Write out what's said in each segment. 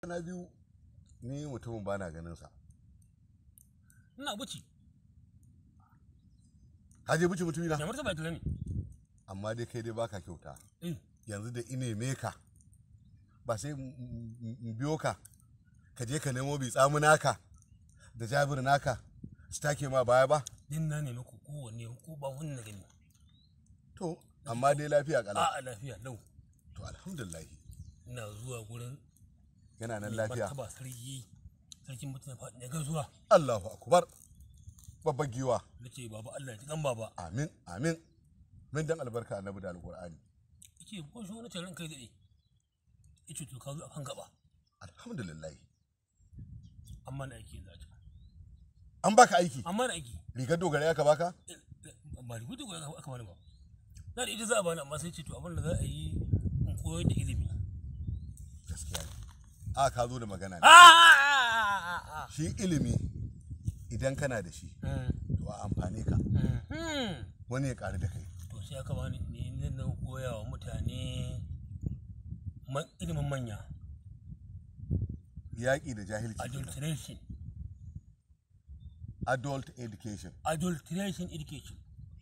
na biyu ni mutumin ba na ganin sa ina buci ka je buci mutumi na da martaba ita ne amma dai kai dai baka kyauta eh yanzu da ine me ka ba sai in- in in biyo ka ka je ka nemo bi tsamu naka da jabir naka su take ma baya ba din na nemi ku kowanne ko ba wani na gani to amma dai lafiya kala a a lafiya lau to alhamdulillah ina zuwa gurin yana nan mai lafiya martaba sarki sarkin mutum ya faɗi ga zuwa Allahu akbar babbar giwa na ce baba Allah ya ji kan baba amin amin min dan albarka annabi da alqur'ani yace ko shi wani tarin kai dade yace to ka zo akan gaba alhamdulillah amma na aiki za ta an baka aiki amma na aiki rigar dogara aka baka ba rubutu ko aka bani ba na da ita za a bani amma sai ce to abin da za a yi in koyar da ilimi gaskiya ne a ka zo da magana ne Ah! shi ilimi idan kana da shi Mm, to a amfane ka mm. wani ya ƙari da kai to sai aka bani ne ne na koya wa mutane ma- ilimin manya yaƙi da jahilci kenan. adulteration adult education adulteration education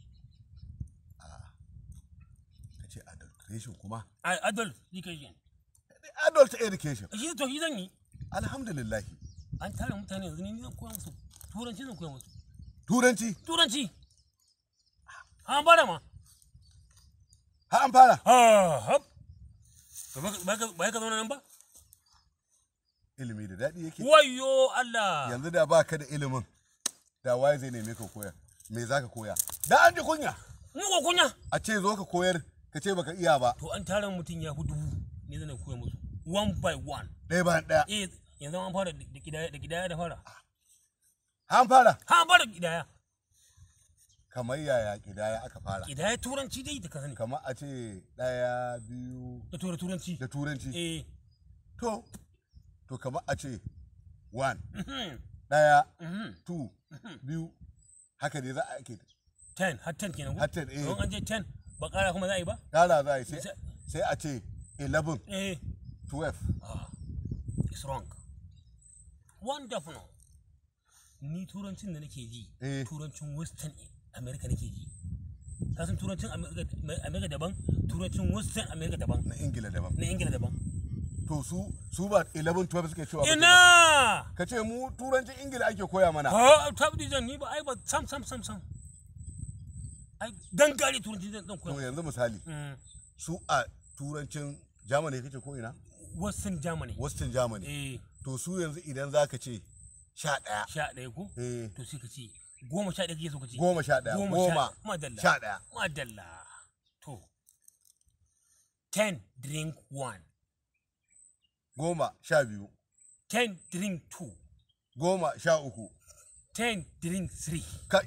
ka ce adulteration kuma A- adult education adult education shi to shi zan yi alhamdulillah an tara mutane yanzu ne ni zan koya musu turanci zan koya musu turanci turanci an bara ma ha an fara ha hap To ba ka- ba ka ba ka zauna nan ba ilimi da daɗi yake wayo Allah yanzu da ba ka da ilimin da waye zai neme ka koya me za ka koya da an ji kunya ni ko kunya a ce zo ka koyar ka ce baka iya ba to an tara mutum ya fi dubu ne zan koya musu one by one ɗaya bayan ɗaya eh yanzu an fara da kidaya da kidaya da fara ha an fara ha an fara kidaya kamar yaya kidaya aka fara kidaya turanci dai da ka sani kamar a ce ɗaya biyu da tura turanci da turanci eh to to kamar a ce one mhm, ɗaya mhm. two biyu haka dai za a ake ten har ten kenan ko Har 10, eh. don an je ten ba kara kuma za a yi ba ƙara za a yi sai Sai- sai a ce 11 eh 12 ah it's wrong wonderful ni turancin da nake ji Eh. turancin western america nake ji ka san turancin america America daban turancin western america daban na ingila daban na ingila daban to su su ba 11 12 suke cewa ba kenan. ina ka ce mu turancin ingila ake koya mana ha tabdi zan ni ba ai ba sam sam sam sam ai gangare turanci zan zan to koya yanzu misali Mm, su a turancin germany kake ko ina western germany western germany eh to su yanzu idan za ka ce sha ɗaya sha ɗaya ko eh to sai ka ce goma sha ɗaya kake so ka ce goma sha ɗaya Goma goma sha- madalla. sha ɗaya madalla to ten drink one goma sha biyu ten drink two goma sha uku ten drink three kai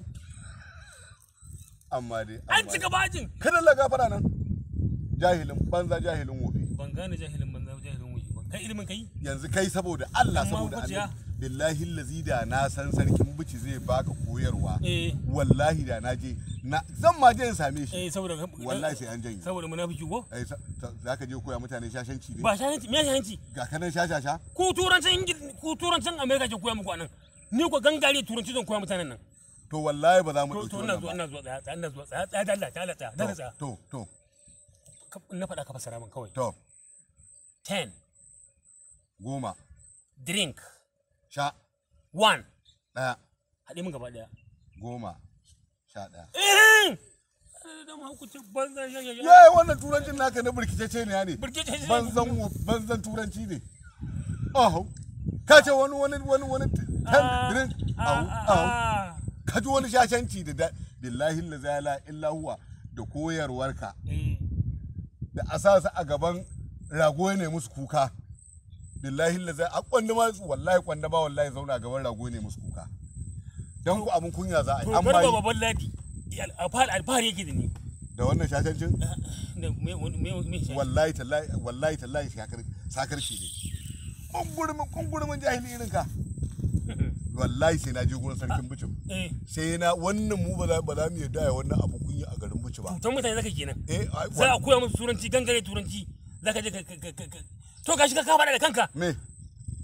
amma dai an amma cika bajin kada la gafara nan jahilin banza jahilin wofi ban gane jahilin banza jahilin wuce ba kai ilimin kai yanzu kai saboda Allah Amma saboda hukunciya? Allah billahi lazi da na san sarkin bici zai baka koyarwa eh wallahi da na je na zan ma je in same shi eh saboda wallahi sai an janye saboda munafiki ko ai sa- sa- za ka je koya mutane shashanci ne ba shahanci me shahanci ga kanan shashasha ku turancin ingil ku turancin america ke koya muku anan ni ko gangare turanci zan koya mutanen nan to wallahi ba za mu to ɗauki to ina wannan zuwa ba ina zuwa tsaya tsaya ina zuwa tsaya tsaya da Allah ta Allah tsaya da tsaya to to Ka- na faɗa ka fasara min kawai to ten goma drink sha one ɗaya haɗe min gaba ɗaya goma sha ɗaya eh da ma hukuncin banza ya ya ya yayi wannan turancin naka na burkicece ne ne burkice shi banzan wo- banzan turanci ne aho ka ce wani wani wani wani ten drink ahu ahu ka ji wani shashanci da da billahi la zala illa huwa da koyarwarka da a sa su a gaban rago ne musu kuka billahi la zala a kwanda ma wallahi kwanda ba wallahi zauna a gaban rago ne musu kuka dan ku abun kunya za a yi to an garba bayi babban ladi alfahari alfahari yake da ni da wannan shashancin da me me me shi wallahi tallahi wallahi tallahi sakar sakar shi ne kungurumin kungurumin jahili irin ka wallahi sai na je gurin sarkin bucin eh sai na wannan mu ba za ba za mu yarda ya wannan abu kunya a garin buci ba tutan mutane zaka kenan eh ai, za a wa- koya musu turanci gangare turanci zaka je ka ka- ka- ka- to gashi ka kafa da kanka me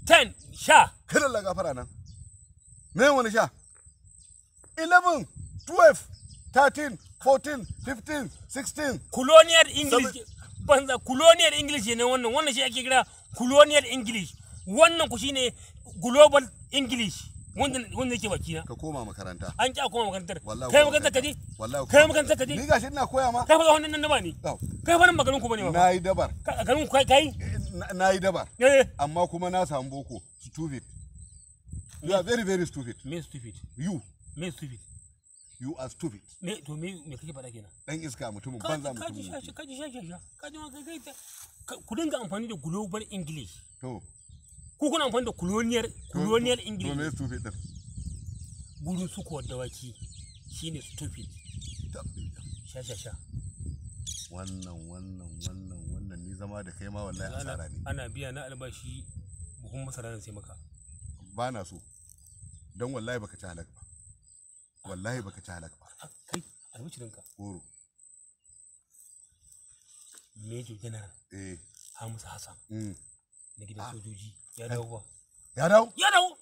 ten sha kada la gafara nan me wani sha 11 12 13 14 15 16 colonial english banza colonial english ne wannan wannan shi ake kira colonial english wannan ku shine global english wanda wanda yake baki na ka koma makaranta an ki a koma makarantar wallahi kai ko makarantar ka je wallahi kai makarantar ka je ni gashi ina koya ma kai fa wannan nan da ba ni Au, kai fa nan maganin ku bane ba na yi dabar Ka- a garin ku kai kai Na- na yi dabar eh amma kuma na samu boko stupid you are very very stupid me stupid you me stupid you are stupid me to me me kake faɗa kenan dan iska mutumin Ka- banza ka ji mutumin sha wofi. ka ji sha sha sha ka ji ma kai kai ta- ka- ku dinga amfani da global english to ku kuna amfani da colonial colonial to me english stupid din gurin sukuwar dawaki shine stupid sha sha sha wannan wannan wannan wannan ni zama da kai ma wallahi asara ne ana biya na albashi buhun masara na sai maka ba na so don wallahi baka ci halak ba wallahi baka ci halak ba A, kai albishirinka goro major general eh hamisu hassan mm. na gidan sojoji ya dawo ba ya dawo ya dawo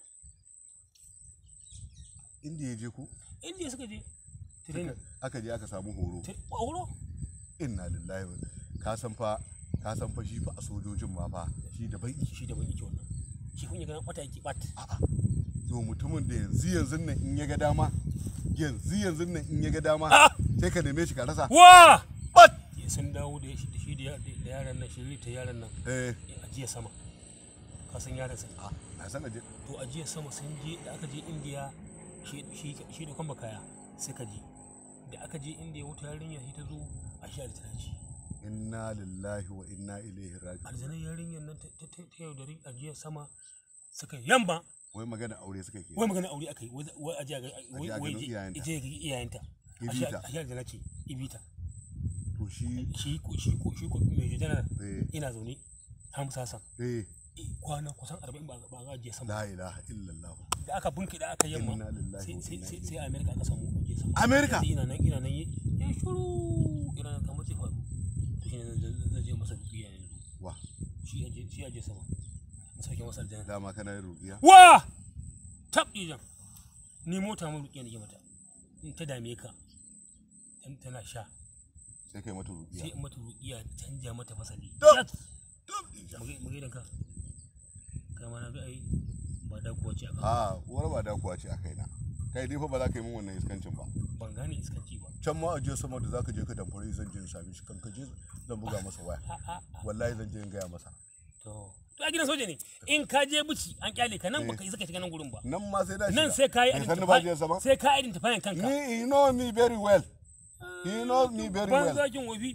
inda ya je ku inda suka je training aka je aka samu horo Tra- a horo inna lillahi wa ka san fa ka san fa shi fa a sojojin ma fa shi da bai shi da wani wannan shi kun yi ganin wata yake bat a'a to mutumin da yanzu yanzu nan in ya ga dama yanzu yanzu nan in ya ga dama Ah! sai ka neme shi ka rasa wa bat ya sun dawo da shi da shi da ya- da yaran nan shiri ta yaran nan eh a jiya sama ka san yaran sa a na san aje to a jiya sama sun je da aka je indiya shi shi shi da kwamba kaya suka je da aka je indiya wata yarinya shi ta zo a shi da tana ci inna lillahi wa inna ilaihi raji'un aljanar yarinyar nan ta ta- ta ta yaudari a jiya sama suka yamba wai magana aure suka ke wai magana aure aka yi wai wai a jiya ga wai a wai ganin je- iyayenta. ije ga iyayenta a shi Ibita. a shi aljana ce ibita to shi shi ko shi ko shi ko mai janar eh ina zaune hamsa san eh kwana kusan 40 ba ba ga jiya sama la ilaha illallah da aka bunki da aka yamma Inna lillahi sai wa sai inna sai sai america aka samu aje sama America? Yanzu ina nan ina nan yi ya shuru ina nan kamar zai faru to shine zan zan- zan je masa dukiya yanzu wa shi aje shi aje sama in sauke masa aljanna dama kana yin ruqiya wa tab dijan ni mota mun rukiya nake mata in ta dame ka in tana sha sai kai mata sai ruqiya in mata rukiya canja mata fasali Tab. Yat! magai da ka kai ma na ga ai ba da kuwa ce aka a uwar ba da kuwa ce a kaina kai dai fa ba za ka yi min wannan iskancin ba ban gane iskanci ba can ma a je sama da zaka je ka damfare zan je in same shi kan ka je zan buga masa waya a a a wallahi zan je in gaya masa To, to a gidan soja ne in ka je buci an kyale ka nan baka isa ka shiga nan gurin ba. nan ma sai da shi Nan sai ka yi bai san ni ba je sama sai ka identify kanka. ni he know me very well he knows me very Ban well zakin wofi.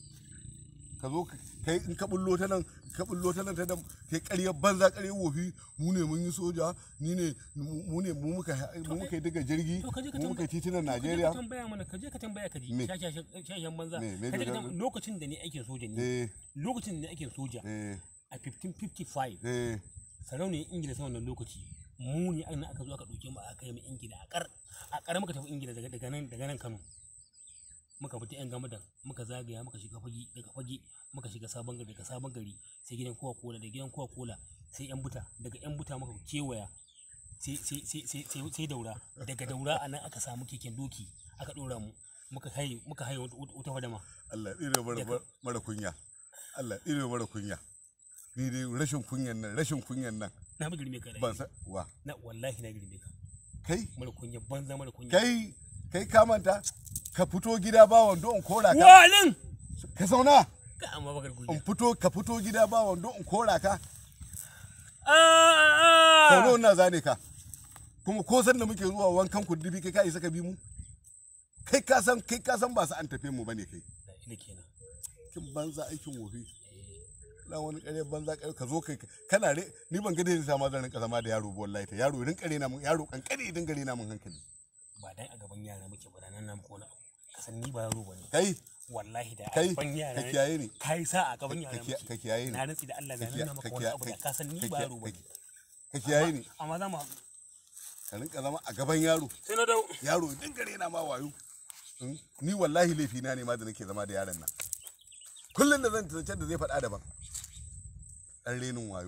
ka zo ka- kai in ka bullo ta nan ka bullo ta nan ta nan kai ƙaryar banza ƙaryar wofi mu ne mun yi soja ni ne mu ne mu muka mu muka yi daga jirgi To ka je ka mu muka yi tambaya. titunan Ka je Najeriya ka tambaya mana ka je ka tambaya ka ji. Me? Shashen banza. Me? Me Ka je ka da- tambaya lokacin da ni aikin soja ne. eh Lokacin da ni aikin soja eh a 1555 eh sarauniyar Ingila sa wannan lokaci mu ne an aka zo aka ɗauke mu aka yi mu Ingila a kar a kar muka tafi Ingila daga daga nan daga nan Kano. muka fita yan gamadan muka zagaya muka shiga fage daga fage muka shiga sabon gari daga sabon gari sai gidan kowa kola da gidan kowa kola sai yan buta daga yan buta muka kewaya sai sai sai sai sai sai daura daga daura a nan aka samu keken doki aka dora mu muka haye muka haye wata- wata fadama Allah ɗire mara mara kunya Allah ɗire mara kunya ni dai rashin kunyan nan rashin kunyan nan na bi girme ka da ban san wa na wallahi na girme ka kai mara kunya banza mara kunya kai kai ka manta ka fito gida ba wando in kora ka walin ka zauna ka amma bakar in kunya fito ka fito gida ba wando in kora ka ah sau na zane ka kuma ko san da muke zuwa wankan kuddubi kai ka isa ka bi mu kai ka san kai ka san ba su an tafe mu bane kai ina kenan kin banza aikin wofi na wani kare banza kare ka zo kai kana re ni ban ga da yasa ma zan rinka zama da yaro ba wallahi ta yaro rinka rena mun yaro kankare idan gare na mun hankali ba dan a gaban yara muke ba nan na muku wani abu ka san ni ba yaro bane kai wallahi da Kai, ban yara ka kiyaye ni. kai sa a gaban yara ka kiya- muke ka kiyaye ni. na rantsi da Allah Ka da kiya- nan maka ka wani kiya- abu da ka- ka san ni ka ba kiya- yaro bane ka kiyaye ni amma za mu ka rinka zama a gaban yaro sai na dau yaro idan gare na ma wayo Mm, ni wallahi laifi na ne ma da nake zama da yaron nan kullum da zan tantance da zai faɗa daban ɗan renin wayo